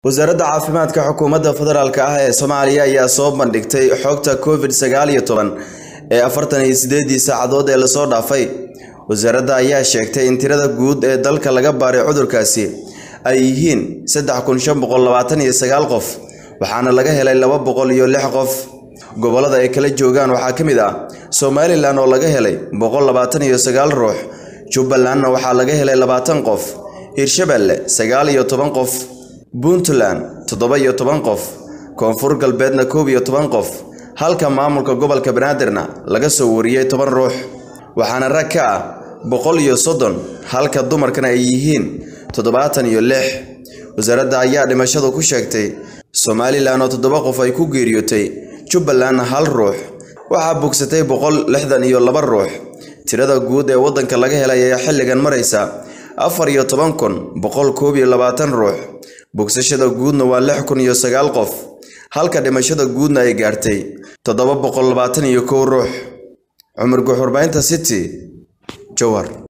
wasaaradda caafimaadka xukuumadda federaalk ah ee soomaaliya ayaa soo bandhigtay xogta covid sagaal iyo toban ee afartan iyo sideedii saacadood ee lasoo dhaafay wasaaradda ayaa sheegtay in tirada guud ee dalka laga baaray cudurkaasi ay yihiin saddex kun shan boqol labaatan iyo sagaal qof waxaana laga helay laba boqol iyo lix qof gobollada ay kala joogaan waxaa ka mid ah somalilan oo laga helay boqol labaatan iyo sagaal ruux jubbalandna waxaa laga helay labaatan qof hirshabeelle sagaal iyo toban qof puntland toddoba iyo toban qof koonfur galbeedna koob iyo toban qof halka maamulka gobolka banaadirna laga soo wariyey toban ruux waxaana rag ka ah boqol iyo soddon halka dumarkana ay yihiin toddobaatan iyo lix wasaaradda ayaa dhimashadu ku sheegtay somalilan oo toddoba qof ay ku geeriyootay jubbalandna hal ruux waxaa bogsatay boqol lixdan iyo laba ruux tirada guud ee waddanka laga helay ayaa xilligan maraysa afar iyo toban kun boqol koob iyo labaatan ruux bogsashada guudna waa lix kun iyo sagaal qof halka dhimashada guudna ay gaartay toddoba boqol labaatan iyo kow ruux cumar guxurbaynta city jowhar